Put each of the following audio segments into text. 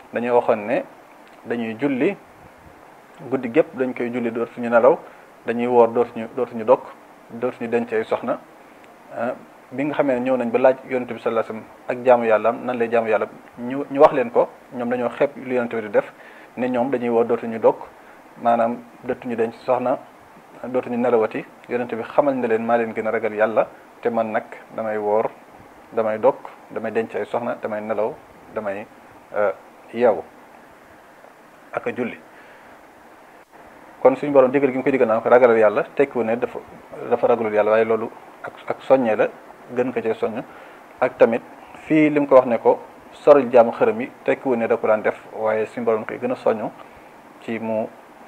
dañuy waxoon ne dañuy julli guddi gépp dañ koy julli dootuñu nelaw dañuy woor dootuñu dootuñu dokk dootuñu denc ay soxna bi nga xamee ne ñëw nañ ba laaj yonente bi sallallahu alayhi wasallam ak jaamu yàlla am nan lay jaamu yàlla ñu ñu wax leen ko ñoom dañoo xeeb lu yonente bi di def ne ñoom dañuy woor dootuñu dokk maanaam dootuñu denc soxna dootuñu nelawati yonente bi xamal ne leen maa leen gën a ragal yàlla te man nag damay woor damay dokk damay denc ay soxna damay nelaw damay yeewu ak a julli kon suñu borom digal gi mu koy digal naa ko ragalal yàlla tekkiwu ne dafa dafa ragalul yàlla waaye loolu ak ak soññee la gën ko cee soññ ak tamit fii li mu ko wax ne ko soril jaamu xërëm yi tekkiwu ne da ko daan def waaye suñu borom koy gën a soññ ci mu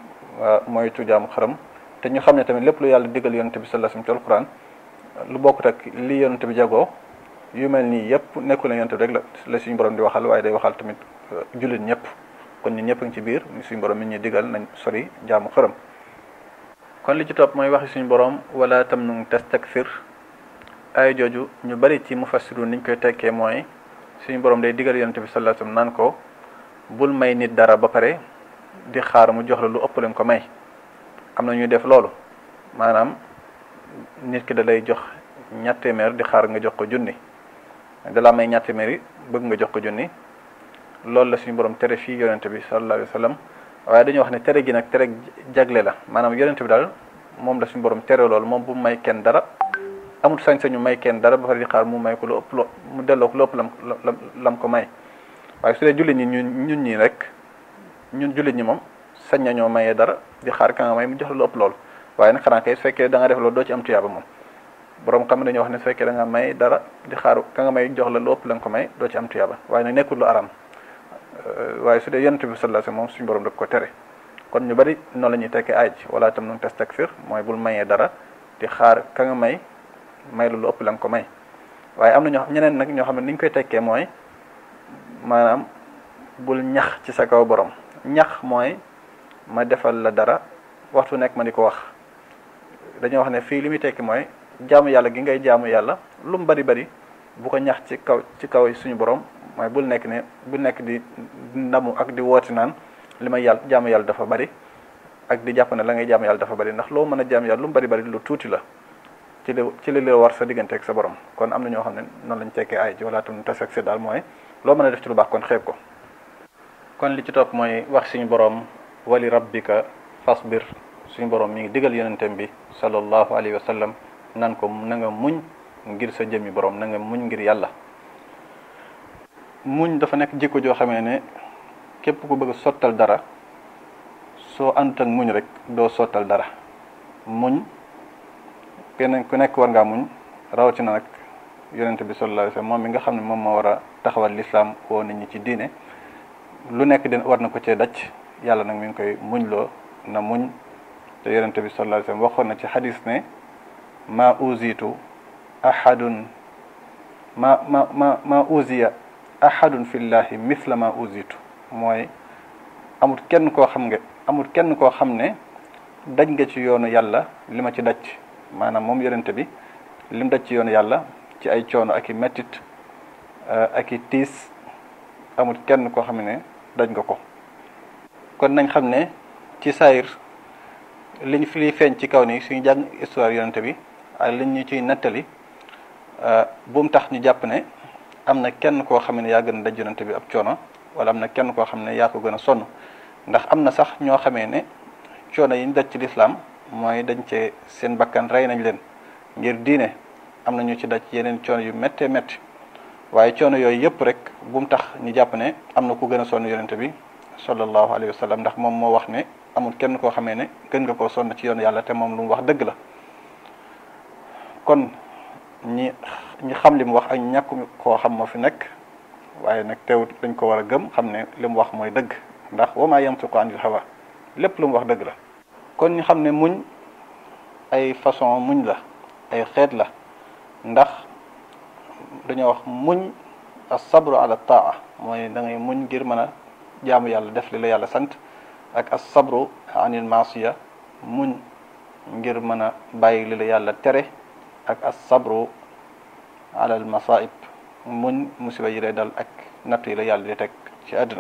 moytu jaamu xërëm te ñu xam ne tamit lépp lu yàlla digal yonente bi sallallahu alayhi wasallam ci alquran lu bokkut ak li yonente bi jagoo yu mel nii yëpp nekkul ne yonente bi rek la la suñu borom di waxal waaye day waxal tamit jullit ñëpp kon ñun ñëpp a ngi ci biir suñu borom mi ñuy digal nañ sori jaamu xërëm kon li ci topp mooy waxi suñu borom wala tam nu tastakfir ay jooju ñu bari ci mufassiru niñ koy tekkee mooy suñu borom day digal yonente bi sallallahu alayhi wasallam naan ko bul may nit dara ba pare di xaar mu jox la lu ëpp leen ko may am na ñuy def loolu maanaam nit ki da lay jox ñatt téeméer di xaar nga jox ko junni da la may ñatt téeméer yi bëgg nga jox ko junni loolu la suñu borom tere fii yonente bi sallallahu alayhi wasallam waaye dañuy wax ne tere gi nag tere jagle la maanaam yonente bi daal moom la suñu borom tere loolu moom bu may kenn dara amul sañ-sañu may kenn dara ba pare di xaar mu may ko lu ëpp lo mu delloo ko lu ëpp lam lam ko may waaye su dee jullit ñi ñun ñun ñii rek ñun jullit ñi moom sañ nañoo mayee dara di xaar ka nga may mu jox la lu ëpp loolu waaye nag xanaa kay su fekkee da nga def loolu doo ci am tuyaaba moom borom xam dañuy wax ne su fekkee da nga may dara di xaar ka nga may jox la lu ëpp la nga ko may doo ci am tuyaaba waaye nag nekkul lu aram waaye su dee yonent bi sallallahu alayhi wasallam moom suñu borom daf ko tere kon ñu bari noonu la ñuy tekkee aaj wala tam nu tastakfir mooy bul mayee dara di xaar ka nga may may la lu ëpp la nga ko may waaye am na ñoo ñeneen nag ñoo xam ne ni ñu koy tekkee mooy maanaam bul ñax ci sa kaw borom ñax mooy ma defal la dara waxtu nekk ma di ko wax dañoo wax ne fii li muy tekki mooy jaamu yàlla gi ngay jaamu yàlla lu mu bari bari bu ko ñax ci kaw ci kaw suñu borom mooy bul nekk ne bul nekk di ndamu ak di woote naan li may yàlla jaamu yàlla dafa bari ak di jàpp ne la ngay jaamu yàlla dafa bari ndax loo mën a jaamu yàlla lu mu bari bari lu tuuti la ci li ci li la war sa diggante ak sa borom kon am na ñoo xam ne noonu lañ tekkee ay ji wala tam tas ak si daal mooy loo mën a def ci lu baax kon xeeb ko kon li ci topp mooy wax suñu borom wali rabbika fasbir suñu borom mi ngi digal yonentem bi sallallahu alayhi wa sallam nan ko na nga muñ ngir sa jëmmi borom na nga muñ ngir yàlla muñ dafa nekk jikko joo xamee ne képp ku bëgg a sottal dara soo àndut ak muñ rek doo sottal dara muñ keneen ku nekk war ngaa muñ rawatina nag yonente bi sallallahu alayhi wa sallam moom mi nga xam ne moom moo war a taxawal lislaam woo nit ñi ci diine lu nekk den war na ko cee daj yàlla nag mi ngi koy muñ loo na muñ te yonente bi sallallahu alayhi wa sallam waxoon na ci xadis ne ma uzitu ahadun ma ma ma ma uziya ahadun fillahi mithla ma uzitu mooy amul kenn koo xam nga amul kenn koo xam ne daj nga ci yoonu yàlla li ma ci daj maanaam moom yonente bi lim daj ci yoonu yàlla ci ay coono ak i mettit ak i tiis amul kenn koo xam ne daj nga ko kon nañ xam ne ci saayir liñ fi liy feeñ ci kaw ni suñu jàng histoire yonente bi ak liñ ñu ciy nettali bu mu tax ñu jàpp ne am na kenn koo xam ne yaa gën a daj yonente bi ab coono wala am na kenn koo xam ne yaa ko gën a sonn ndax am na sax ñoo xamee ne coono yi ñu daj ci lislaam mooy dañ cee seen bakkan rey nañ leen ngir diine am na ñu ci daj yeneen coono yu méttee métti waaye coono yooyu yëpp rek bu mu tax ñu jàpp ne am na ku gën a sonn yonente bi sallallahu alayhi wa sallam ndax moom moo wax ne amul kenn koo xamee ne gën nga koo sonn ci yoon yàlla te moom lu mu wax dëgg la kon ñi ñi xam li mu wax ak ñàkku koo xam moo fi nekk waaye nag teewut dañ ko war a gëm xam ne li mu wax mooy dëgg ndax wa maa yantiqu anil hawa lépp lu mu wax dëgg la kon ñu xam ne muñ ay façon muñ la ay xeet la ndax dañoo wax muñ as-sabru ala taa mooy da ngay muñ ngir mën a jaamu yàlla def li la yàlla sant ak as-sabru anil maasiya muñ ngir mën a bàyyi li la yàlla tere ak as-sabru ala al masaib muñ musiba yi lay dal ak natt yi la yàlla di teg ci àdduna